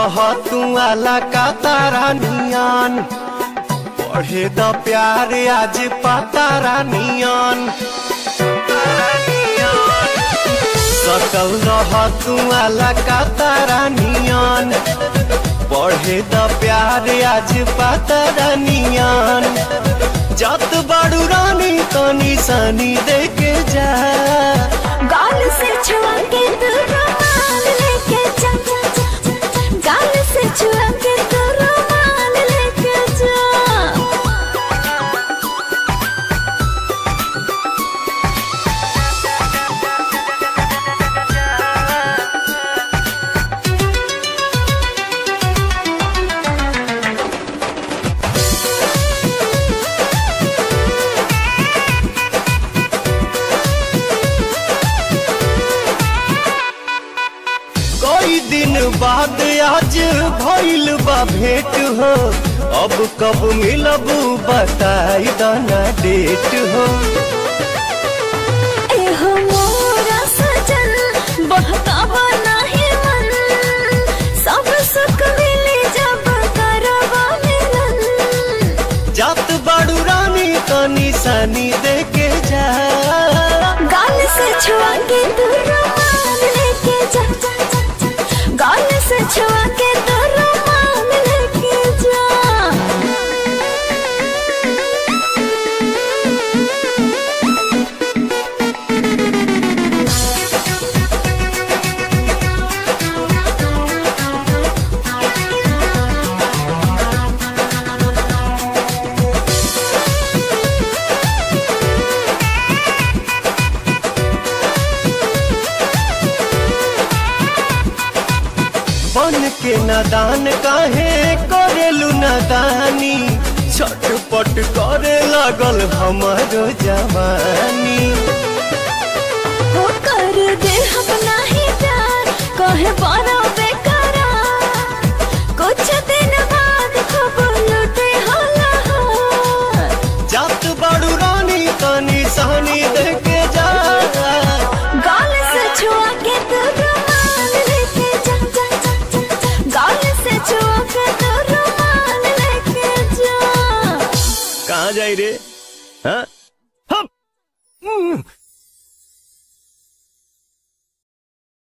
रह तू आला का तारा नियन पढ़े द प्यार आज पातारा नियन सकल रह तू आला का तारा नियन पढ़े द प्यार आज पातारा नियन जत बड़ू रानी तो निशानी देके जा गाल से छुआ के तू रुमाल लेके जा जा, जा, जा। गाल से छुआ के तू रुमाल लेके जा कई दिन बाद आज भइल बा भेंट हो अब कब मिलब बताई दना डेट हो एहो मोरा सजन बहकावा नाही मन सब सुख मिले जब करवा मिलन जात बाड़ू रानी तो निशानी देके जा गाल से छुआ के तू रुमाल लेके जा जा, जा, जा। गाल से छुआ के तू रुमाल लेके जा बन के नादान काहे करेलू नादानी छटपट करे लागल हमर जवानी